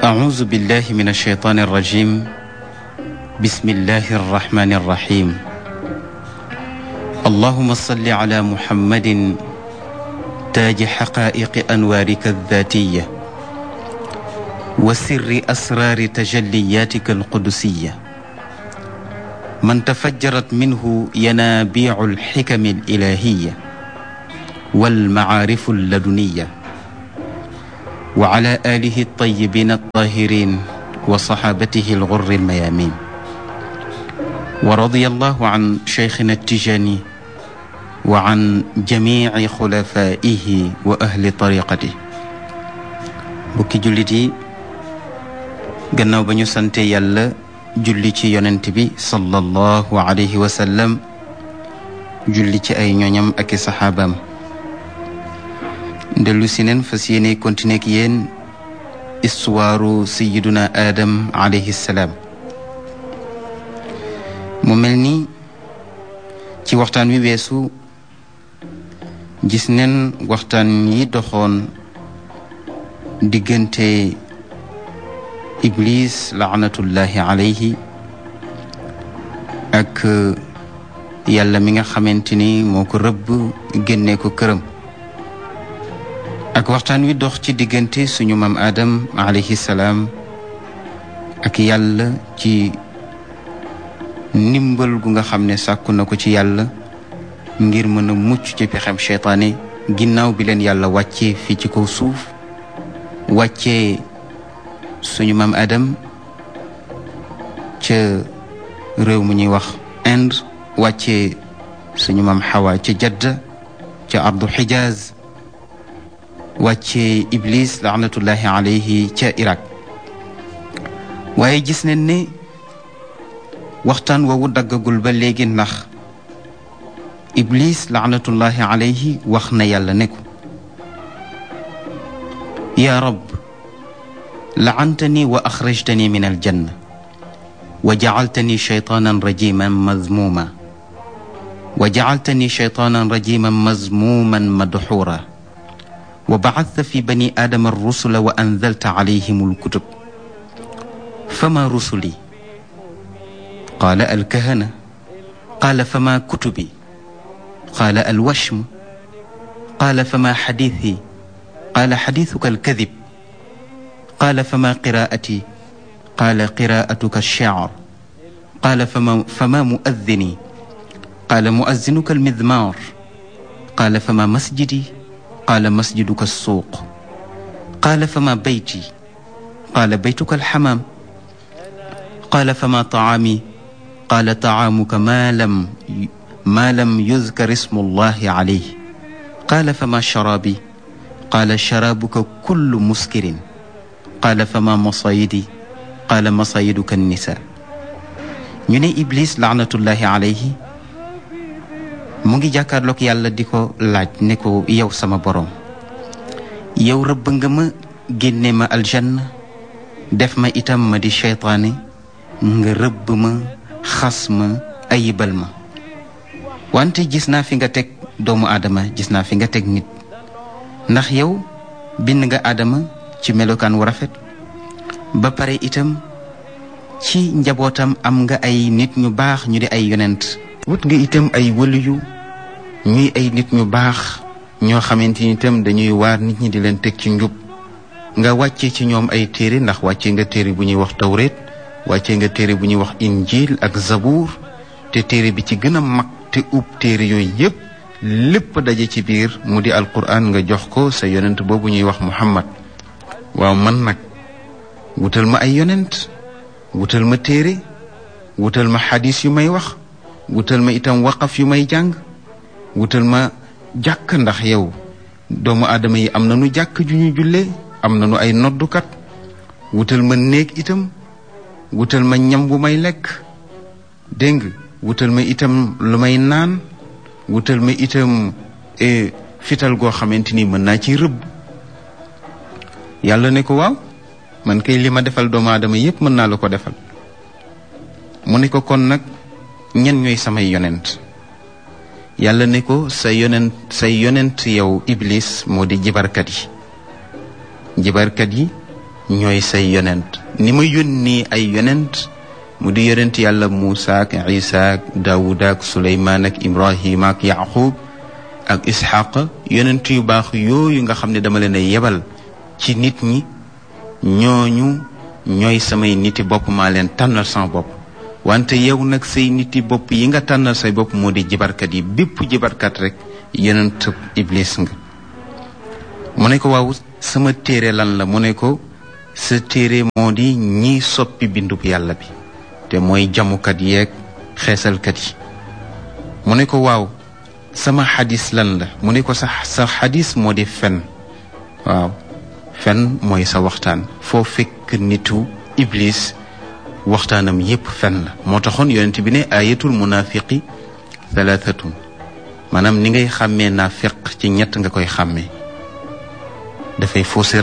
أعوذ بالله من الشيطان الرجيم بسم الله الرحمن الرحيم اللهم صل على محمد تاج حقائق أنوارك الذاتية وسر أسرار تجلياتك القدسية من تفجرت منه ينابيع الحكم الإلهية والمعارف اللدنية وعلى آله الطيبين الطاهرين وصحابته الغر الميامين ورضي الله عن شيخنا التجاني وعن جميع خلفائه وأهل طريقته bukki jullit yi gannaaw ba ñu sante yàlla julli ci yonent bi sallallahu alayhi wa sallam julli ci ay ñoñam ak i saxaabaam dellu si neen fas yéene continuer ak yéen histoire sayiduna Adam alayhi salaam mu mel ni ci waxtaan wi weesu gis neen waxtaan yi doxoon diggante iblis laanatullahi alayhi ak yàlla mi nga xamante ni moo ko rëbb génnee ko këram ak waxtaan wi dox ci diggante suñu maam Adam alayhi salaam ak yàlla ci ndimbal gu nga xam ne sàkku na ko ci yàlla ngir mën a mucc ci pexem seytaane ginnaaw bi leen yàlla wàccee fii ci kaw suuf wàccee suñu maam Adam ca réew mu ñuy wax Inde wàccee suñu maam Xawa ca Jadda ca ardu Xijaaz wàccee Iblis laanatullahi alayhi ca Irak waaye gis nañ ne waxtaan woowu daggagul ba léegi ndax Iblis laanatullahi alayhi wax na yàlla ne ko yaa rab laantani wa axrajtani min aljanna wa jacaltani shaytaanan rajiman mazmuuma wa jacaltani shaytaanan rajiman mazmuuman madxuura wa bacadta fi bani aadama arrusula wa anzalta calayhim alkutub fama rusuli qaala alkahana qaala fama kutubi qaala alwashmu qaala fama xadiithi qaala xadiisuka alkadib qaala fama qiraa'ati qaala qiraa'atuka alshicr qaala fama fama muaddini qaala muazzinuka almidmaar qaala fama masjidi qaala masjiduka alsuuq qaala fama bayti qaala baytuka alxamaam qaala fama tacaami qaala tacaamuka maa lam maa lam yuzkar ismu allahi calayh qaala fama sharaabi qaala sharaabuka kullu muskirin qaala fama masayidi qaala masayiduka annisaa ñu ne Iblis laanatullahi alayhi mu ngi jàkkaarloog yàlla di ko laaj ne ko yow sama boroom yow rëbb nga ma génne ma aljanna def ma itam ma di seytaane nga rëbb ma xas ma ayibal ma wante gis naa fi nga teg doomu aadama gis naa fi nga teg nit ndax yow bind nga aadama ci melokaan wu rafet ba pare itam ci njabootam am nga ay nit ñu baax ñu di ay yonent wut nga itam ay wëliyu ñuy ay nit ñu baax ñoo xamante ni itam dañuy waar nit ñi di leen teg ci njub nga wàcce ci ñoom ay téere ndax wàcce nga téere bu ñuy wax tawreet wàcce nga téere bu ñuy wax injil ak zabuur te téere bi ci gën a mag te ub téere yooyu yépp lépp daje ci biir mu di alquran nga jox ko sa yonent boobu ñuy wax muhammad waaw man nag wutal ma ay yonent wutal ma téere wutal ma xadis yu may wax wutal ma itam waqaf yu may jàng wutal ma jàkk ndax yow doomu aadama yi am na nu jàkk ju ñu jullee am na nu ay noddukat wutal ma néeg itam wutal ma ñam bu may lekk dégg nga wutal ma itam lu may naan wutal ma itam fital goo xamante ni mën naa ci rëbb yàlla ne ko waaw man kay li ma defal doomu aadama yépp mën naa la ko defal mu ne ko kon nag ñen ñooy samay yonent yàlla ne ko sa yonent say yonent yow iblis moo di jibarkat yi jibarkat yi ñooy say yonent ni ma yónni ay yonent mu di yonent yàlla Muusa ak Isa ak Daawud ak Suleymaan ak Ibrahima ak Yaqub ak Isxaq yonent yu baax yooyu nga xam ne dama leen a yebal ci nit ñi ñooñu ñooy samay niti bopp maa leen tànnal sama bopp wante yow nag say niti bopp yi nga tànnal say bopp moo di jibarkat yi bépp jibarkat rek yonent iblis nga mu ne ko waaw sama téere lan la mu ne ko sa téere moo di ñiy soppi bindub yàlla bi te mooy jamukat yeeg xeesalkat yi mu ne ko waaw sama xadis lan la mu ne ko sa sa xadis moo di fen waaw fen mooy sa waxtaan foo fekk nitu iblis waxtaanam yépp fen la moo taxoon yonent bi ne ayatul munafiqi thalathatun maanaam ni ngay xàmmee naa feq ci ñett nga koy xàmmee dafay fausser